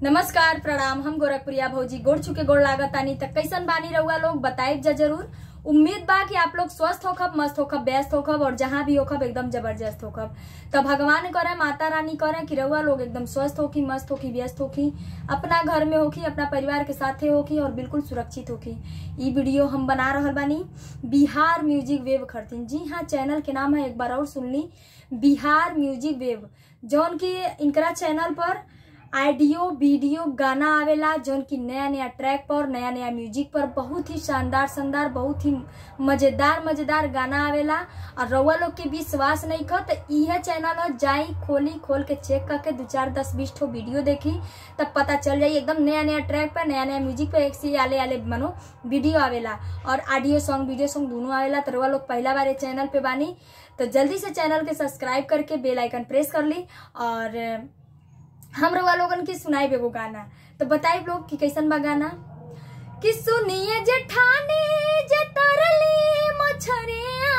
नमस्कार प्रणाम हम गोरखपुरिया भौजी गोड़ चुके गोड़ लागत तानी तक कैसन बानी रहुआ लोग बताइब जा जरूर उम्मीद बा कि आप लोग स्वस्थ होखब मस्त होखब व्यस्त होखब और जहाँ भी होखब एकदम जबरदस्त होखब तो भगवान करे माता रानी करे कि रहुआ लोग एकदम स्वस्थ होखी मस्त होखी व्यस्त होखी अपना घर में होखी अपना परिवार के साथे होखी और बिल्कुल सुरक्षित होखी ई वीडियो हम बना रहल बानी बिहार म्यूजिक वेव खरतीन जी हाँ चैनल के नाम है एक बार और सुन ली बिहार म्यूजिक वेव जौन की इनकरा चैनल पर ऑडियो वीडियो गाना आवेला जौन की नया नया ट्रैक पर नया नया म्यूजिक पर बहुत ही शानदार शानदार बहुत ही मजेदार मजेदार गाना आवेला और रउआ लोग के विश्वास नहीं कर तो इहे चैनल हो जाई खोली खोल के चेक करके दो चार दस बीस ठो वीडियो देखी तब पता चल जाई एकदम नया नया ट्रैक पर नया नया म्यूजिक पे एक से आले आले मनो वीडियो आवेला और ऑडियो सॉन्ग वीडियो सॉन्ग दोनों आवेला तो रउआ लोग पहला बार चैनल पे बानी तो जल्दी से चैनल के सब्सक्राइब करके बेल आइकन प्रेस कर ली और हम रउआ लोगन की सुनाई एगो गाना तो बताई लोग कि कैसन बा गाना कि सुनिए जेठानी जे तरली मछरिया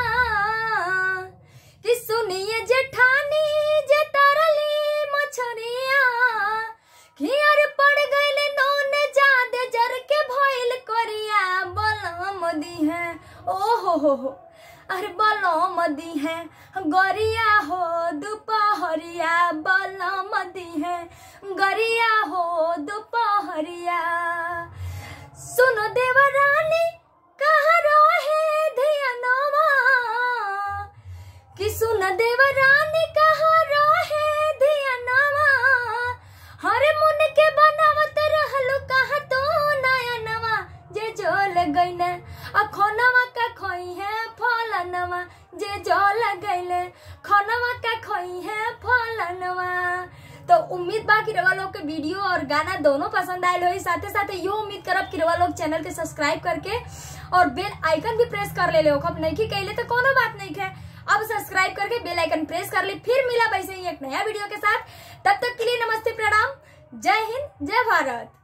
कि सुनिए जेठानी जे तरली मछरिया कि अरे पड़ गईले नौने जादे जर के भइल करिया बलम दी है ओ हो हो हो अरे बलम दी है गरिया हो दोपहरिया बलम दी है गरिया हो दोपहरिया सुनो देवरानी कहाँ रहे धियनवा कि सुन देवरानी कहाँ रहे धियनवा हरे मुन के बनावत रहलू कहाँ तो नयनवा जे जोल गईले अखोनवा का खोई है फलनवा जे जोल गईले खनवा का खोई है फलनवा तो उम्मीद बा कि रवा लोग के वीडियो और गाना दोनों पसंद आयल होई साथे साथे यो उम्मीद करब कि रवा लोग चैनल के सब्सक्राइब करके और बेल आइकन भी प्रेस कर ले ले खब नहीं की कहले तो कोनो बात नहीं है अब सब्सक्राइब करके बेल आइकन प्रेस कर ले फिर मिला वैसे ही एक नया वीडियो के साथ तब तक के लिए नमस्ते प्रणाम जय हिंद जय भारत